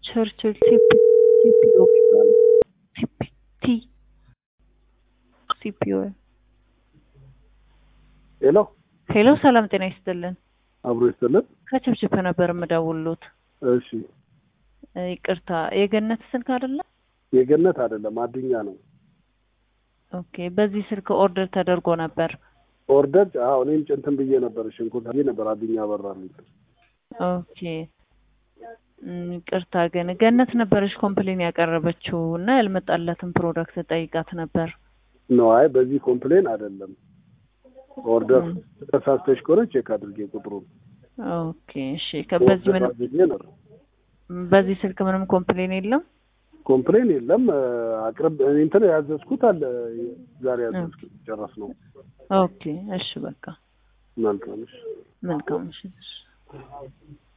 ቸርችል ሲፒኦ የሚባለው ሲፒቲ ሲፒኦ ሄሎ ሄሎ፣ ሰላም ጤና ይስጥልን። አብሮ ይስጥልን። ከችብችብ ነበር የምደውሉት። እሺ እ ይቅርታ የገነት ስልክ አይደለም? የገነት አይደለም አድኛ ነው። ኦኬ፣ በዚህ ስልክ ኦርደር ተደርጎ ነበር። ኦርደር አዎ፣ እኔም ጭንትን ብዬ ነበር ሽንኩርት ብዬ ነበር አድኛ አበራልኝ። ኦኬ እም፣ ይቅርታ ግን ገነት ነበረች ኮምፕሌን ያቀረበችው እና ያልመጣለትን ፕሮዳክት ጠይቃት ነበር። ነው አይ፣ በዚህ ኮምፕሌን አይደለም ኦርደር ተሳስተሽ ከሆነ ቼክ አድርጌ ቁጥሩን ኦኬ እሺ። ከበዚህ ኦርደር ምንም አድርጌ ነው። በዚህ ስልክ ምንም ኮምፕሌን የለም። ኮምፕሌን የለም። አቅርብ እኔ እንትን ያዘዝኩት አለ ዛሬ ያዘዝኩት ጨረስ ነው። ኦኬ እሺ፣ በቃ መልካም እሺ። መልካም እሺ።